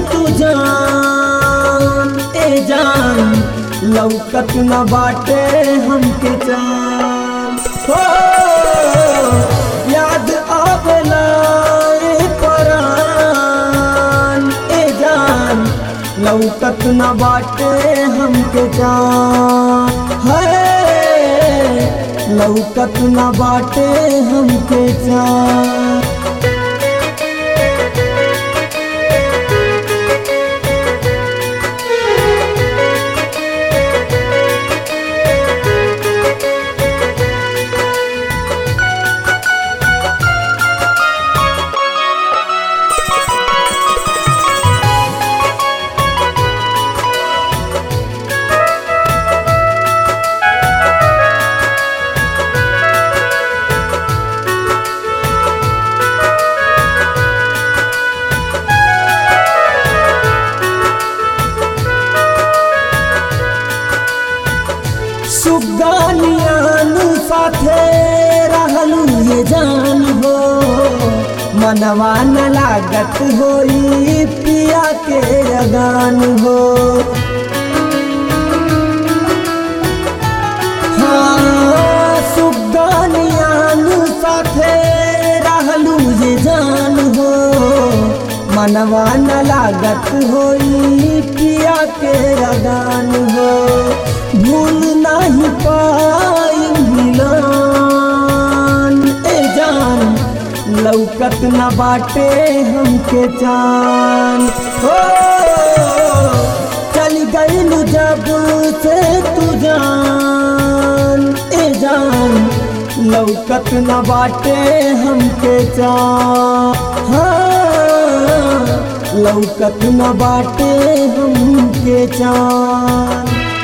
तू जान ए जान लौकत न बाटे हमके जान हो याद आवेला ए परान ए जान लौकत न बाटे हमके जान है लौकत न बाटे हमके जान सुगानियान साथे रहलू ये जान हो मनवा न लागत होई पिया के अगान हो हाँ, सुगानियान साथे रहलू ये जान हो मनवा न लागत होई पिया के अगान हो भूल नहीं पाई मिलान ए जान लौकत न बाटे हमके जान हो चल गईल जब से तू जान ए जान लौकत न बाटे हमके जान हाँ, लौकत न बाटे हमके जान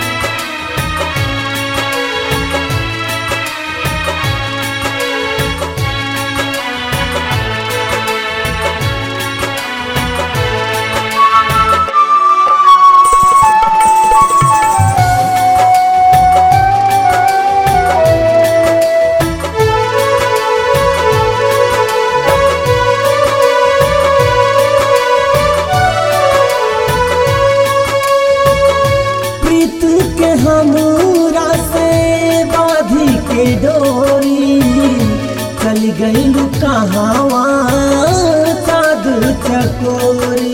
प्रीत के हमरा से बाधी के डोरी चल गई कहावा चाँद चकोरी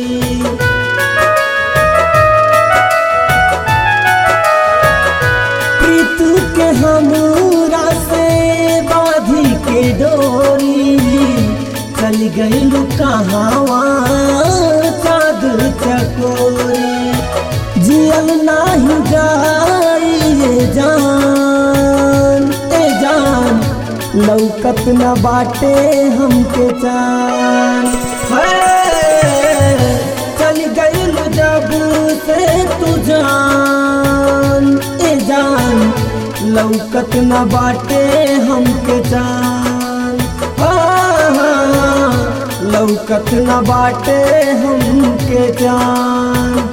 प्रीत के हमरा से बाधी के डोरी चल गई कहावा चाँद चकोरी जियल नाही जाई ये जान ए जान लौकत न बाटे हमके जान है चल गईल जब से तू जान ए जान लौकत न बाटे हमके जान हाँ, लौकत न बाटे हमके जान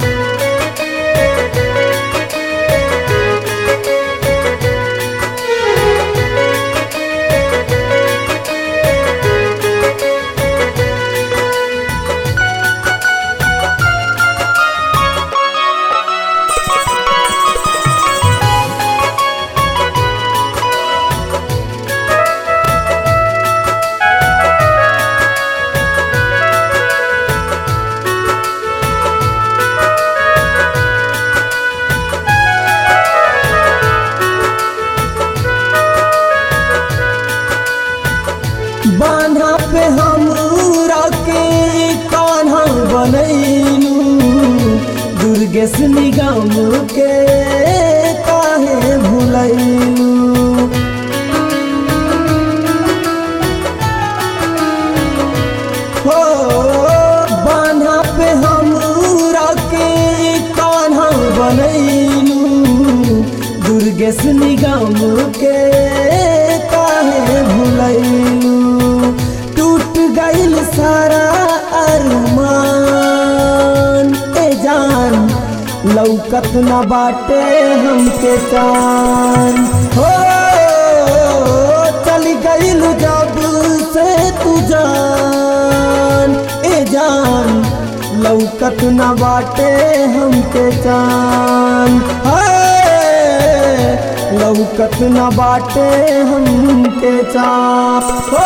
बान्हा पे हमरा के कान्हा बनैलू दुर्गेश निगम के काहे भुलैलू हो बान्हा पे हमरा के कान्हा बनैलू दुर्गेश निगम के काहे भुलैलू टूट गईल सारा अरमान ए जान लौकत न बाटे हमके चान हो चल गईल जब से तू जान ए जान लौकत न बाटे हमके चान हाय, लौकत न बाटे हमके चान हो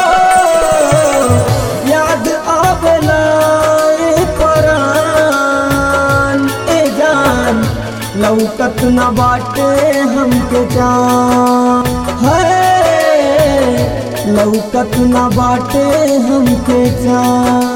याद आवेला ए परान ए जान लौकत न बाटे हमके जान है लौकत न बाटे हमके जान